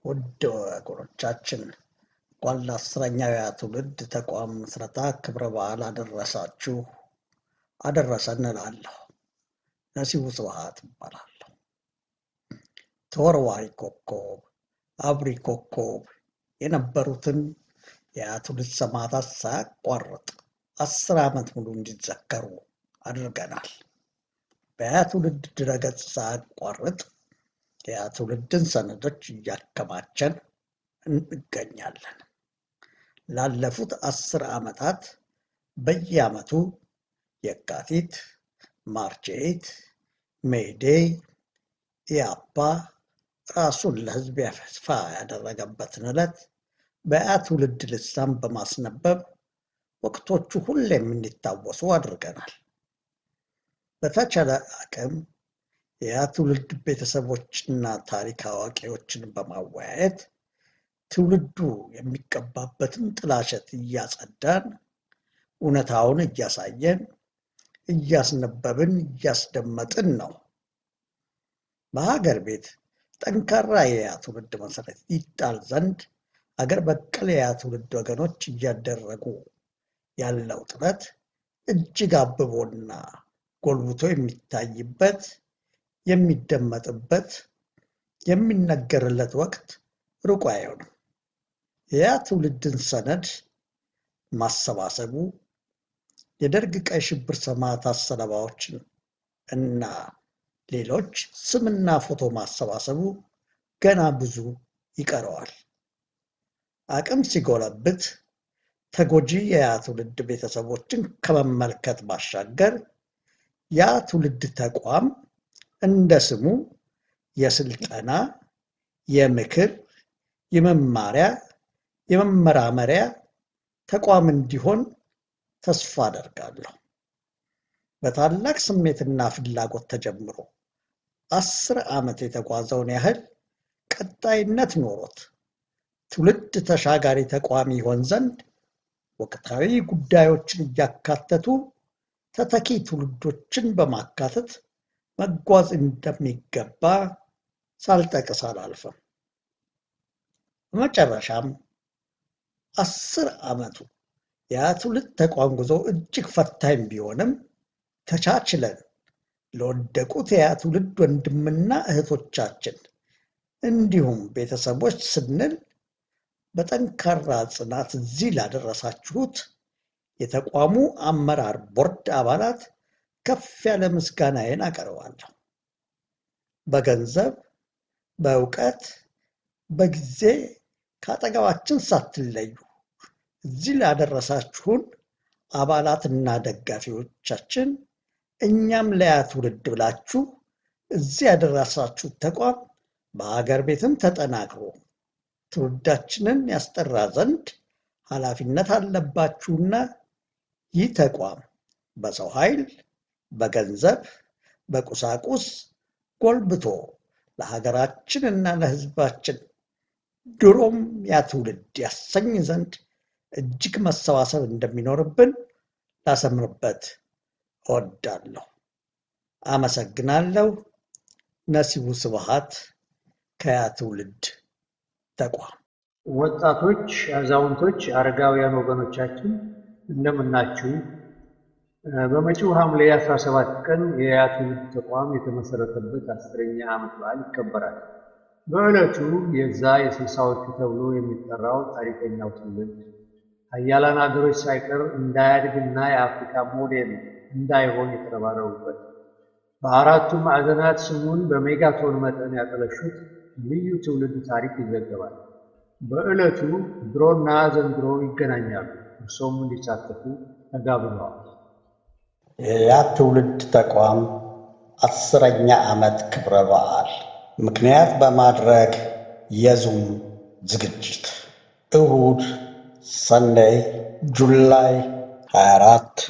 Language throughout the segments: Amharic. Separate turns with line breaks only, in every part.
ውድ ወገኖቻችን እንኳን ለአስረኛው ያ ትውልድ ተቋም ምስረታ ክብረ በዓል አደረሳችሁ አደረሰን እላለሁ። ነሲቡ ስብሐት እባላለሁ። ተወርዋሪ ኮከብ፣ አብሪ ኮከብ የነበሩትን የያ ትውልድ ሰማዕታት ሳያቋርጥ አስር ዓመት ሙሉ እንዲዘከሩ አድርገናል። በያ ትውልድ ድረገጽ ሳያቋርጥ የያ ትውልድን ሰነዶች እያከማቸን እንገኛለን። ላለፉት አስር ዓመታት በየዓመቱ የካቲት፣ ማርች ኤይት፣ ሜይዴይ፣ ኢያፓ ራሱን ለሕዝብ ይፋ ያደረገበትን ዕለት በያ ትውልድ ልሳን በማስነበብ ወቅቶቹ ሁሌም እንዲታወሱ አድርገናል። በተቻለ አቅም የያ ትውልድ ቤተሰቦችና ታሪክ አዋቂዎችን በማወያየት ትውልዱ የሚቀባበትን ጥላሸት እያጸዳን እውነታውን እያሳየን እያስነበብን እያስደመጥን ነው። በሀገር ቤት ጠንካራ የያ ትውልድ መሰረት ይጣል ዘንድ አገር በቀል የያ ትውልድ ወገኖች እያደረጉ ያለው ጥረት እጅግ አብቦና ጎልብቶ የሚታይበት የሚደመጥበት የሚነገርለት ወቅት ሩቅ አይሆንም። የያ ትውልድን ሰነድ ማሰባሰቡ የደርግ ቀይ ሽብር ሰማዕታት ሰለባዎችን እና ሌሎች ስምና ፎቶ ማሰባሰቡ ገና ብዙ ይቀረዋል። አቅም ሲጎለብት ተጎጂ የያ ትውልድ ቤተሰቦችን ከመመልከት ባሻገር ያ ትውልድ ተቋም እንደ ስሙ የስልጠና፣ የምክር፣ የመማሪያ፣ የመመራመሪያ ተቋም እንዲሆን ተስፋ አደርጋለሁ። በታላቅ ስሜትና ፍላጎት ተጀምሮ አስር ዓመት የተጓዘውን ያህል ቀጣይነት ኖሮት ትውልድ ተሻጋሪ ተቋም ይሆን ዘንድ ወቅታዊ ጉዳዮችን እያካተቱ ተተኪ ትውልዶችን በማካተት መጓዝ እንደሚገባ ሳልጠቅስ አላልፍም። በመጨረሻም አስር ዓመቱ ያ ትውልድ ተቋም ጉዞ እጅግ ፈታኝ ቢሆንም ተቻችለን ለወደቁት የያ ትውልድ ወንድምና እህቶቻችን እንዲሁም ቤተሰቦች ስንል በጠንካራ ጽናት እዚህ ላደረሳችሁት የተቋሙ አመራር ቦርድ አባላት ከፍ ያለ ምስጋናዬን አቀርባለሁ። በገንዘብ፣ በእውቀት፣ በጊዜ ከአጠገባችን ሳትለዩ እዚህ ላደረሳችሁን አባላትና ደጋፊዎቻችን እኛም ለያ ትውልድ ብላችሁ እዚህ ያደረሳችሁት ተቋም በሀገር ቤትም ተጠናክሮ ትውልዳችንን ያስጠራ ዘንድ ኃላፊነት አለባችሁና ይህ ተቋም በሰው ኃይል፣ በገንዘብ፣ በቁሳቁስ ጎልብቶ ለሀገራችን እና ለሕዝባችን ድሮም ያ ትውልድ ያሰኝ ዘንድ እጅግ መሰባሰብ እንደሚኖርብን ላሰምርበት እወዳለሁ። አመሰግናለሁ። ነሲቡ ስብሐት ከያ ትውልድ ተቋም።
ወጣቶች፣ አዛውንቶች፣ አረጋውያን ወገኖቻችን እንደምናችሁ። በመጪው ሐምሌ 17 ቀን የያ ትውልድ ተቋም የተመሰረተበት አስረኛ ዓመት በዓል ይከበራል። በዕለቱ የዛ የስልሳዎቹ ተብሎ የሚጠራው ታሪከኛው ትውልድ ሀያላን ሀገሮች ሳይቀር እንዳያድግና የአፍሪካ ሞዴል እንዳይሆን የተረባረቡበት በአራቱ ማዕዘናት ስሙን በሜጋቶን መጠን ያጠለሹት ልዩ ትውልድ ታሪክ ይዘገባል። በዕለቱ ድሮና ዘንድሮ ይገናኛሉ። እርሶም እንዲሳተፉ ተጋብዘዋል።
የያ ትውልድ ተቋም አስረኛ ዓመት ክብረ በዓል ምክንያት በማድረግ የዙም ዝግጅት እሁድ ሰንደይ ጁላይ 24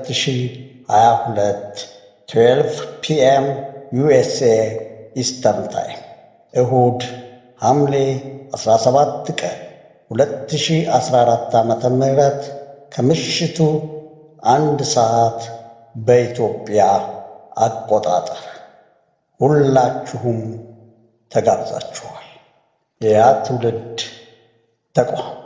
2022 12 ፒኤም ዩኤስኤ ኢስተርን ታይም እሁድ ሐምሌ 17 ቀን 2014 ዓ ም ከምሽቱ አንድ ሰዓት በኢትዮጵያ አቆጣጠር ሁላችሁም ተጋብዛችኋል። የያ ትውልድ ተቋም